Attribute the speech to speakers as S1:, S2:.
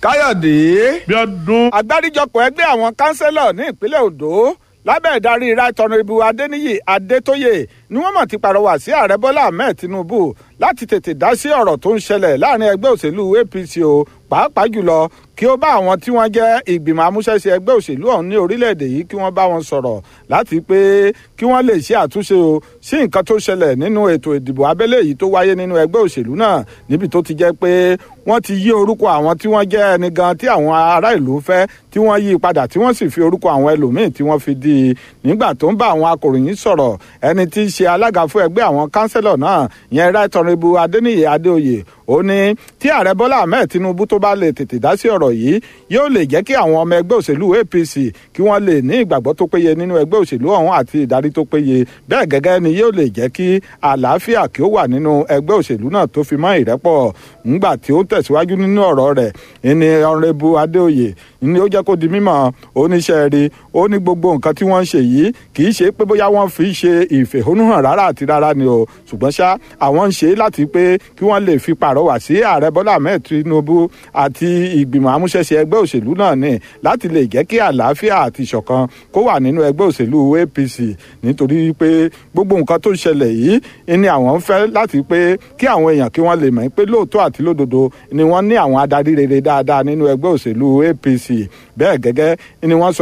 S1: káyọ̀dé.
S2: bí ọdún.
S1: àgbáríjọpọ̀ ẹgbẹ́ àwọn kánsẹ́lọ̀ ní ìpínlẹ̀ ondo lábẹ́ ìdarí right honourable adéníyì adétóyè ni wọ́n mọ̀ ti pàrọwà sí ààrẹ bọ́lá ahmed tinubu láti tètè dá sí ọ̀rọ̀ tó ń ṣẹlẹ̀ láàrin ẹgbẹ́ òṣèlú apc o pàápàá jùlọ kí ó bá àwọn tí wọ́n jẹ́ ìgbìmọ̀ amúṣẹ́ṣe ẹgbẹ́ òṣèlú ọ̀hún ní orílẹ̀-èdè yìí kí wọ́n bá wọn sọ̀rọ̀ láti pé kí wọ́n lè ṣe àtúnṣe o sí nǹkan tó ṣẹlẹ̀ nínú ètò ìdìbò abẹ́lé yìí tó wáyé nínú ẹgbẹ́ òṣèlú náà níbi tó ti jẹ́ pé wọ́n ti yí orúkọ àwọn tí wọ́n jẹ́ ẹni gan tí àwọn ará ìlú fẹ́ tí wọ́n yí padà tí wọ́n sì fi orúkọ àwọn ẹlòmíín tí wọ́n fi dí i nígbà tó ń bá àwọn akòròyìn sọ̀rọ̀ ẹni tí í ṣe alága fún ẹgbẹ́ àwọn kánsẹ́lọ̀ náà yẹn right honourable adéníyè adéoyè ó ní tí ààrẹ bọ́lá ahmed tinubu tó bá lè tètè dá sí ọ̀rọ̀ yìí yóò lè jẹ́ kí àwọn ọmọ ẹgbẹ́ òṣèlú apc kí wọ́n lè ní ìgbàgbọ́ tó péye nínú ẹgbẹ́ òṣèlú ọ̀hún àti ìdarí tó péye bẹ́ẹ̀ gẹ́gẹ́ ni yóò lè jẹ́ kí àlàáfíà kí ó wà nínú ẹgbẹ́ òṣèlú náà tó fi mọ́ ìrẹ́pọ̀ ńgbà tí ó ń tẹ̀síwájú nínú ọ̀rọ̀ rẹ̀ ẹni ọ̀rẹ́bu adéoyè ni ó jẹ́ kó di mímọ̀ oníṣẹ́ rí ó ní gbogbo nǹkan tí wọ́n ń ṣe yìí kì í ṣe pé bóyá wọ́n fi ṣe ìfẹ̀hónúhàn rárá àti rárá ni o ṣùgbọ́n ṣá àwọn ń ṣe láti pé kí wọ́n lè fi pàrọwà sí ààrẹ bọ́lá ahmed tinubu àti ìgbìmọ̀ amúṣẹ́ṣe ẹgbẹ́ òṣèlú náà ní láti lè jẹ́ kí àlàáfíà àti ìṣọ̀kan kó wà nínú ẹgbẹ́ òṣèlú apc nítorí pé gbogbo nǹkan tó ń ṣẹlẹ̀ yìí ni àwọn ń fẹ́ láti pé kí àwọn èèyàn kí wọ́n lè mọ̀ pé lóòótọ́ àti lódodo ni wọ́n ní àwọn adarí rere dáadáa nínú ẹgbẹ́ òṣèlú apc bẹ́ẹ̀ gẹ́gẹ́ ni wọ́n sọ